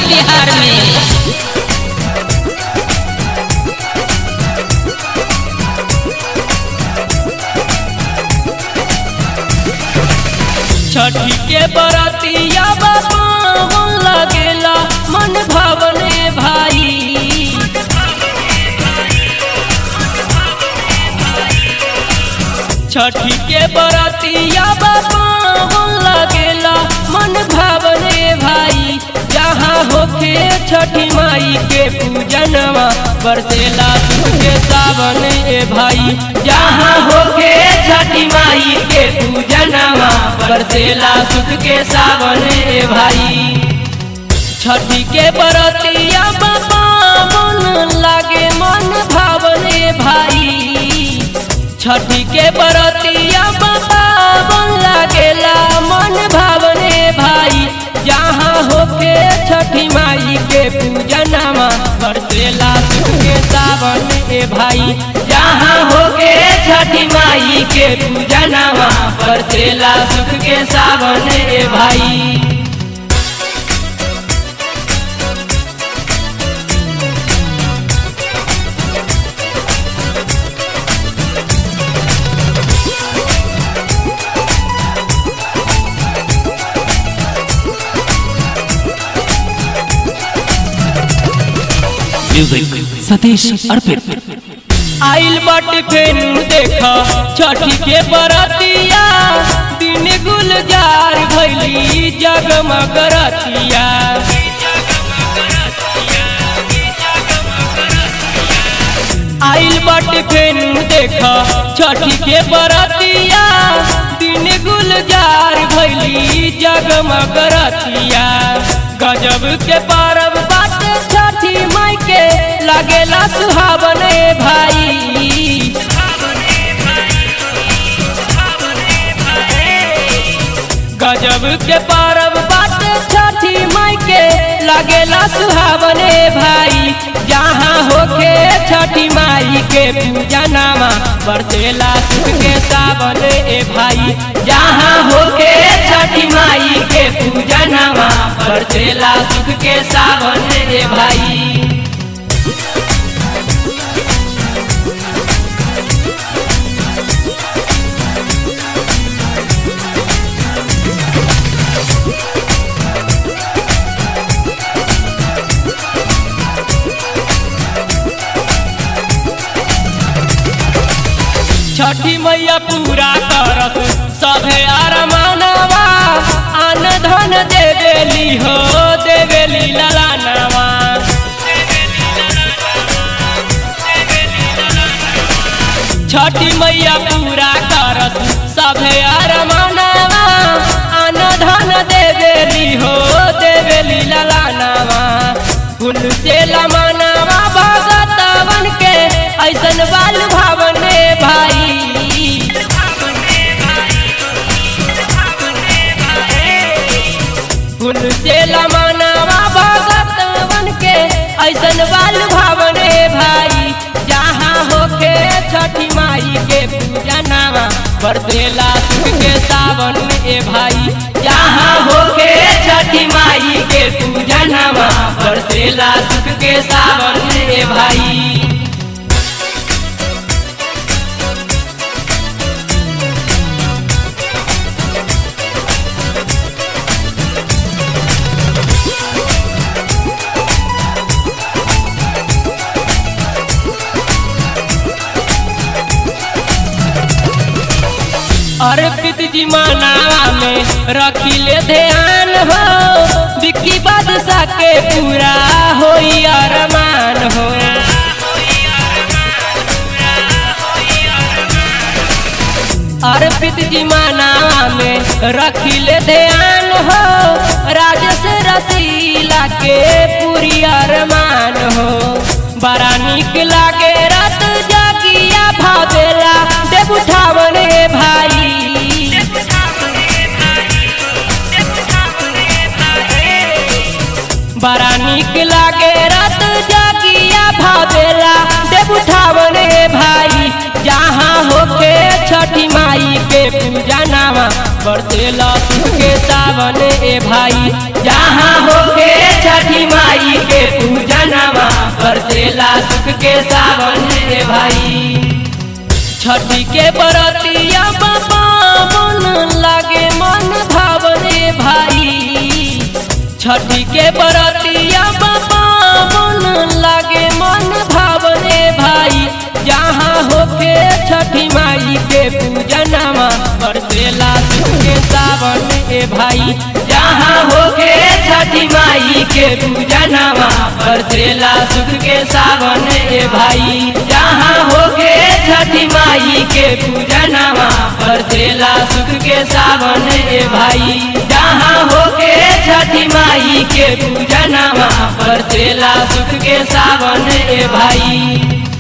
बिहार में छठी के बरतिया बाबा लगेला मन भावने भाई छठी के बरतिया बाबा लगेला मन भावने भाई जहाँ होके छठी माई के पूजनवा बरसेला सुख के सावन ए भाई जहाँ होके छठी माई के पूजनवा बरसेला सुख के सावन ए भाई छठी के बरतिया बाबा मन लागे मन भावने भाई छठी के बरतिया बाबा मन लागेला मन भावने भाई जहाँ होके छठी माई के पूजनमा बरसेला सुख के सावन ए भाई जहाँ होके छठी माई के पूजनमा बरसेला सुख के सावन ए भाई म्यूजिक सतीश अर्पित आइल बट फेनु देख छठी के बरतिया दिन गुलजार भैली जगमग रतिया आइल बट फेनु देख छठी के बरतिया दिन गुलजार भैली जगमग रतिया गजब के परब बात छठी माई के लागेला सुहावने भाई गजब के परब बात छठी माई के लागेला सुहावने भाई जहाँ होके छठी माई के पूजनामा बरसेला सुख के सावन ए भाई जहाँ होके छठी माई के पूजनामा बरसेला सुख के सावन ए भाई छठी मैया पूरा करस सभे अरमानवा आन धन देवेली हो देवेली ललानवा छठी मैया पूरा करस सभे अरमानवा आन धन देवेली हो देवेली ललानवा फूल से लमानवा भगतवन के ऐसन बाल भावने भाई फूल से लमानवा भगतवन के ऐसन बाल भावने भाई जहाँ होके छठी माई के पूजनावा बरसेला सुख के सावन ए भाई जहाँ होके छठी माई के पूजनावा बरसेला सुख के सावन ए भाई अर्पित जी मनावा में रखिले ध्यान हो विक्की बादशाह के पूरा होई अरमान हो अर्पित जी मनावा में रखिले ध्यान हो राजस रसीला के पूरी अरमान हो बड़ा निक लागे रात जागिया भावेला देव उठावने भाई बड़ा निक लागे रात जागिया भावेला देव उठावने भाई जहाँ होके छठी माई के पूजनावा बरसेला सुख के सावन ए भाई जहाँ होके छठी छठी माई के पूजनमा बरसेला सुख के सावन रे भाई छठी के बरतिया बाबा मन लागे मन भावने भाई छठी के बरतिया बाबा मन लागे मन भावने भाई जहाँ होके छठी माई के पूजनमा बरसेला सुख के सावन ए भाई जहाँ होके छठी माई के पूजनमा बरसेला सुख के सावन ए भाई जहाँ होके छठी माई के पूजनमा बरसेला सुख के सावन ए भाई जहाँ होके छठी माई के पूजनमा बरसेला सुख के सावन ए भाई